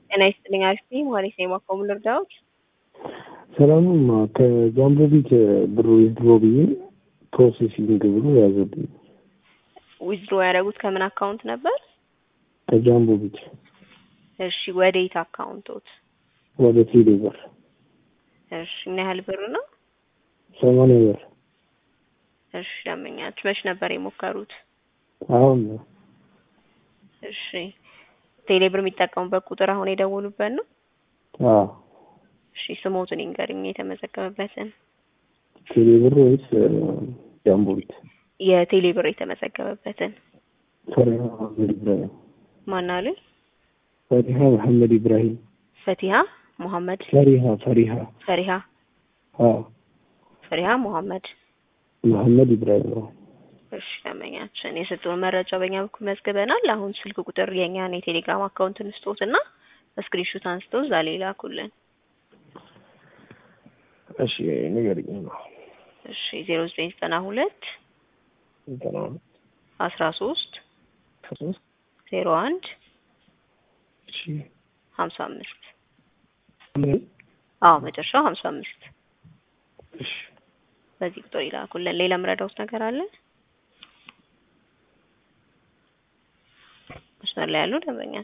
ጤና ይስጥልኝ አሪፍ ነኝ። መሀሌት ነኝ ማኮሙ ልርዳዎት? ሰላምማ ከጃምቦ ቤት ብሩ ዊዝድሮ ብዬ ፕሮሴሲንግ ብሎ ያዘብኝ። ዊዝድሮ ያደረጉት ከምን አካውንት ነበር? ከጃምቦ ቤት እሺ ወዴት አካውንቶት? ወደ ቴሌ ብር እሺ ምን ያህል ብር ነው? ሰማንያ ብር እሺ ደንበኛችሁ መች ነበር የሞከሩት? አሁን ነው። እሺ ቴሌ ብር የሚጠቀሙበት ቁጥር አሁን የደወሉበት ነው? አዎ እሺ ስሞቱን ይንገሩኝ የተመዘገበበትን። ቴሌ ብር ወይስ ጃምቦ ቤት? የቴሌ ብር የተመዘገበበትን ፈሪሃ መሐመድ ኢብራሂም ማን አሉኝ? ፈሪሃ መሐመድ ኢብራሂም ፈቲሃ ሙሐመድ ፈሪሃ ፈሪሃ ፈሪሃ አዎ ፈሪሃ ሙሐመድ መሐመድ ኢብራሂም ነው። እሺ ደንበኛችን የሰጡን መረጃ በእኛ በኩል መዝግበናል። አሁን ስልክ ቁጥር የእኛን የቴሌግራም አካውንትን ስጦትና ስክሪንሾት አንስተው እዛ ላይ ላኩልን። እሺ ንገሪኝ ነው እሺ ዜሮ ዘጠኝ ዘጠና ሁለት ዘጠና አስራ ሶስት ከሶስት ዜሮ አንድ እሺ ሀምሳ አምስት ምን አዎ መጨረሻው ሀምሳ አምስት እሺ በዚህ ቁጥር ይላኩልን። ሌላ ምረዳውት ነገር አለ? መስመር ላይ ያሉ ደንበኛ